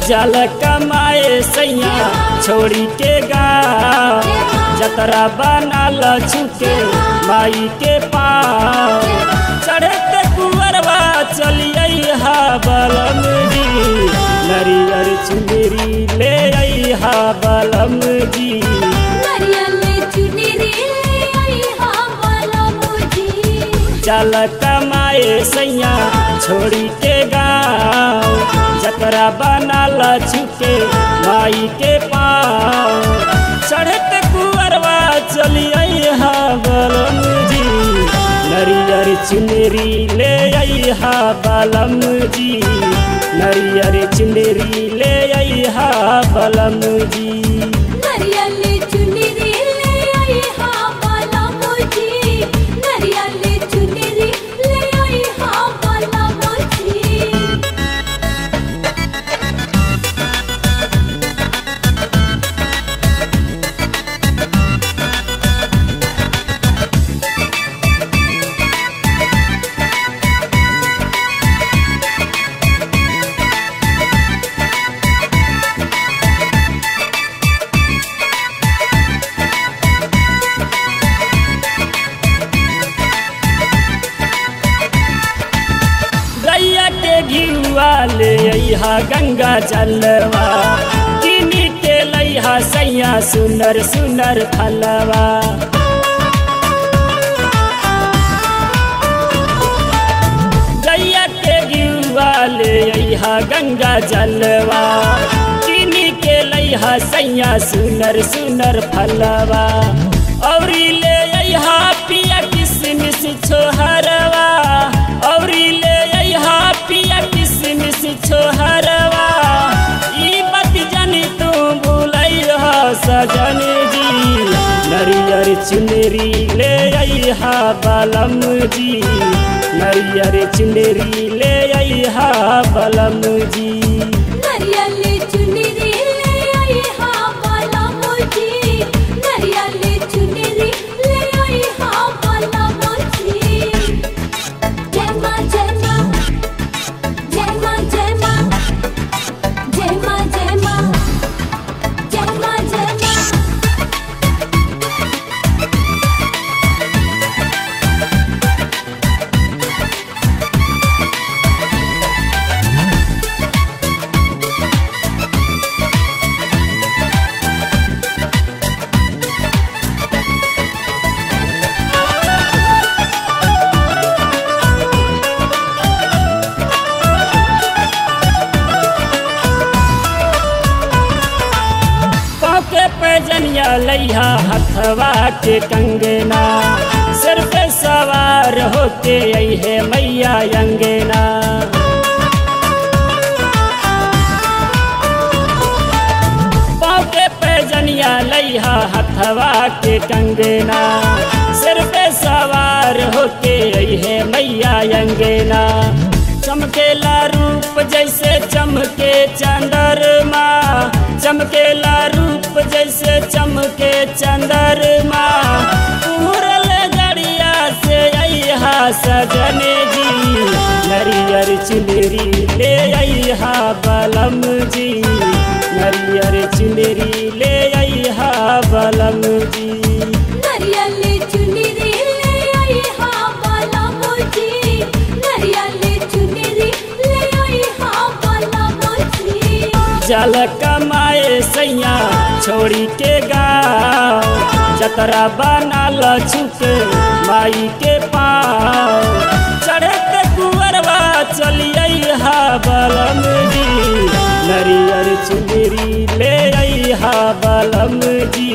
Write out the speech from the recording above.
जल कमाए सैया छोड़ी के गाँव जतरा बनल छुके माई के पाँव चढ़ते कुंवरवा चलिए हा बलम जी नरियर चुनरी ले आई हा बलम जी चल कमाए सैया छोड़ी के गाँव जतरा बनल छुके माई के पाँव चढ़ते कुंवरवा चलिए हा बलम जी नरियर चुनरी ले आई हा बलम जी नरियर चुनरी ले आई हा बलम जी गैया के घिरुआ ले अइहा गंगा जलवा किनी के लइहा सैया सुनर सुनर फलवा गैया के घिरुआ ले अइहा गंगा जलवा किनी के लइहा सैया सुनर सुनर फलवा औरी ले अइहा पिया किसमिस छोहरवा औरी ले अइहा पिया किसमिस छोहरवा ई बात जानी तू भूलई हो सजन जी नरियर चुनरी ले अइहा बलम जी नरियर चुनरी ले अइहा बलम जी पाँव के पैजनिया लैहा हथवा के कंगना सिर पे सवार होके अहे मैया अंगना पाँव के पैजनिया लैहा हथवा के कंगना सिर पे सवार होके अहे मैया अंगना चमकेला रूप जैसे चमके चंद्रमा चमकेला रूप जैसे चमके चंद्रमा पूरल गड़िया से अहा सजन जी नरियर चुनरी ले अहा बलम जी नरियर चुनरी ले अहा बलम जी जल कमाए सैया छोड़ी के गाँव जतरा बनल छुके माई के पाँव चढ़ते कुंवरवा चलिए हा बलम जी नरियर चुनरी ले आई हा बलम जी